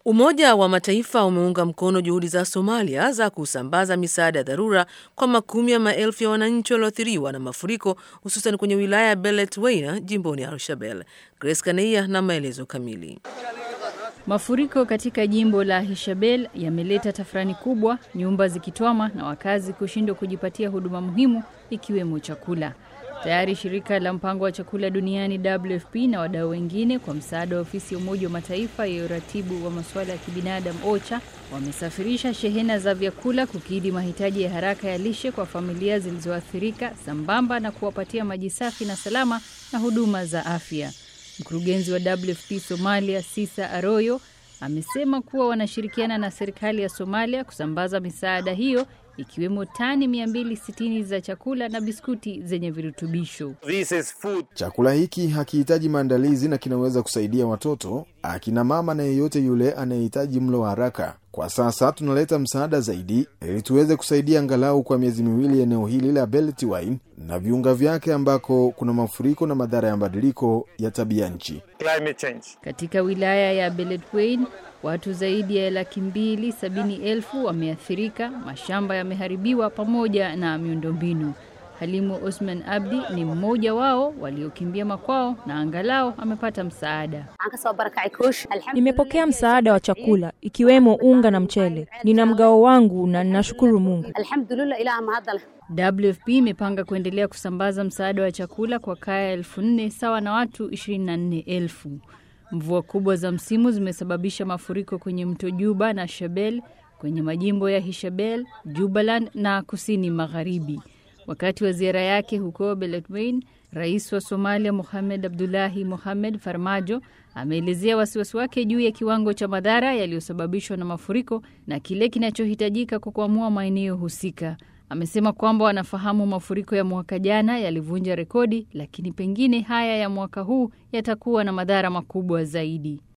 Umoja wa Mataifa umeunga mkono juhudi za Somalia za kusambaza misaada ya dharura kwa makumi ya maelfu ya wananchi walioathiriwa na mafuriko hususan kwenye wilaya ya Beledweyne jimboni Al-Shabelle. Grace Kaneia na maelezo kamili. Mafuriko katika jimbo la Hishabelle yameleta tafrani kubwa, nyumba zikitwama na wakazi kushindwa kujipatia huduma muhimu ikiwemo chakula. Tayari shirika la mpango wa chakula duniani WFP na wadau wengine kwa msaada wa ofisi ya Umoja wa Mataifa ya uratibu wa masuala ya kibinadamu OCHA wamesafirisha shehena za vyakula kukidhi mahitaji ya haraka ya lishe kwa familia zilizoathirika sambamba na kuwapatia maji safi na salama na huduma za afya. Mkurugenzi wa WFP Somalia Sisa Aroyo amesema kuwa wanashirikiana na serikali ya Somalia kusambaza misaada hiyo ikiwemo tani 260 za chakula na biskuti zenye virutubisho. Chakula hiki hakihitaji maandalizi na kinaweza kusaidia watoto, akina mama na yeyote yule anayehitaji mlo wa haraka. Kwa sasa tunaleta msaada zaidi ili tuweze kusaidia angalau kwa miezi miwili eneo hili la Beledweyne na viunga vyake ambako kuna mafuriko na madhara ya mabadiliko ya tabia nchi. Katika wilaya ya Beledweyne watu zaidi ya laki mbili sabini elfu wameathirika, mashamba yameharibiwa pamoja na miundombinu. Halimu Osman Abdi ni mmoja wao waliokimbia makwao na angalau amepata msaada. Nimepokea msaada wa chakula ikiwemo unga na mchele. Nina mgao wangu na ninashukuru Mungu. WFP imepanga kuendelea kusambaza msaada wa chakula kwa kaya elfu nne sawa na watu 24 elfu. Mvua kubwa za msimu zimesababisha mafuriko kwenye mto Juba na Shabelle kwenye majimbo ya Hishabelle, Jubaland na kusini magharibi. Wakati wa ziara yake huko Beledweyne, rais wa Somalia Mohamed Abdullahi Mohamed Farmajo ameelezea wasiwasi wake juu ya kiwango cha madhara yaliyosababishwa na mafuriko na kile kinachohitajika kukwamua maeneo husika. Amesema kwamba wanafahamu mafuriko ya mwaka jana yalivunja rekodi, lakini pengine haya ya mwaka huu yatakuwa na madhara makubwa zaidi.